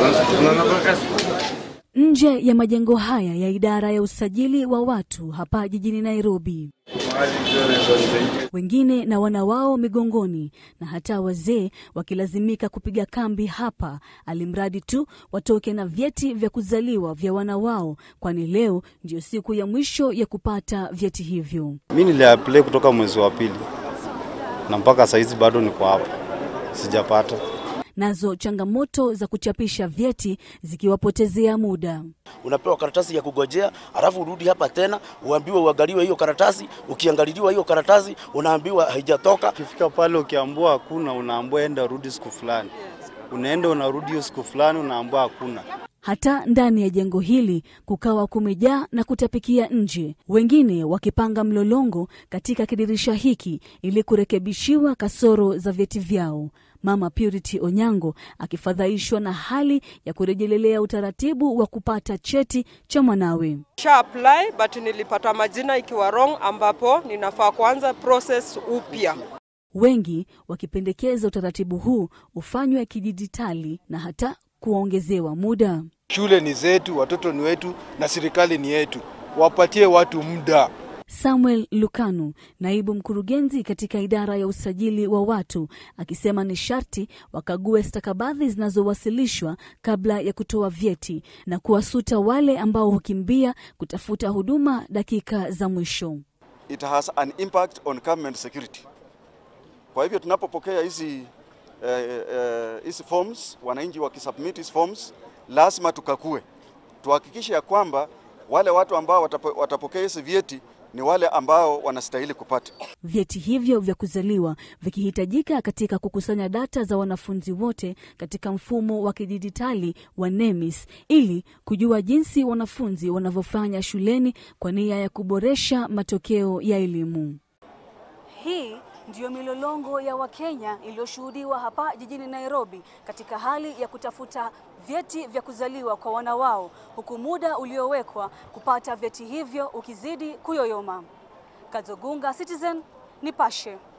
nje ya majengo haya ya idara ya usajili wa watu hapa jijini Nairobi. Wengine na wana wao migongoni na hata wazee wakilazimika kupiga kambi hapa, alimradi tu watoke na vyeti vya kuzaliwa vya wana wao, kwani leo ndio siku ya mwisho ya kupata vyeti hivyo. Mi niliapply kutoka mwezi wa pili na mpaka saizi bado niko hapa, sijapata. Nazo changamoto za kuchapisha vyeti zikiwapotezea muda. Unapewa karatasi ya kugojea, alafu urudi hapa tena uambiwe uangaliwe hiyo karatasi. Ukiangaliliwa hiyo karatasi unaambiwa haijatoka. Ukifika pale ukiambua hakuna, unaambua enda rudi siku fulani, unaenda unarudi hiyo siku fulani, unaambua hakuna. Hata ndani ya jengo hili kukawa kumejaa na kutapikia nje, wengine wakipanga mlolongo katika kidirisha hiki ili kurekebishiwa kasoro za vyeti vyao. Mama Purity Onyango akifadhaishwa na hali ya kurejelelea utaratibu wa kupata cheti cha mwanawe. Sha apply but nilipata majina ikiwa wrong, ambapo ninafaa kuanza process upya. Wengi wakipendekeza utaratibu huu ufanywe kidijitali na hata kuongezewa muda. Shule ni zetu, watoto ni wetu, na serikali ni yetu. Wapatie watu muda. Samuel Lukanu, naibu mkurugenzi katika idara ya usajili wa watu, akisema ni sharti wakague stakabadhi zinazowasilishwa kabla ya kutoa vyeti na kuwasuta wale ambao hukimbia kutafuta huduma dakika za mwisho. It has an impact on government security. Kwa hivyo tunapopokea hizi eh, eh, hizi forms, wananchi wakisubmit hizi forms, lazima tukakue, tuhakikishe ya kwamba wale watu ambao watapo, watapokea hizi vyeti ni wale ambao wanastahili kupata vyeti hivyo vya kuzaliwa vikihitajika katika kukusanya data za wanafunzi wote katika mfumo wa kidijitali wa NEMIS ili kujua jinsi wanafunzi wanavyofanya shuleni kwa nia ya kuboresha matokeo ya elimu. Hii ndiyo milolongo ya Wakenya iliyoshuhudiwa hapa jijini Nairobi katika hali ya kutafuta vyeti vya kuzaliwa kwa wana wao, huku muda uliowekwa kupata vyeti hivyo ukizidi kuyoyoma. Kazogunga, Citizen, Nipashe.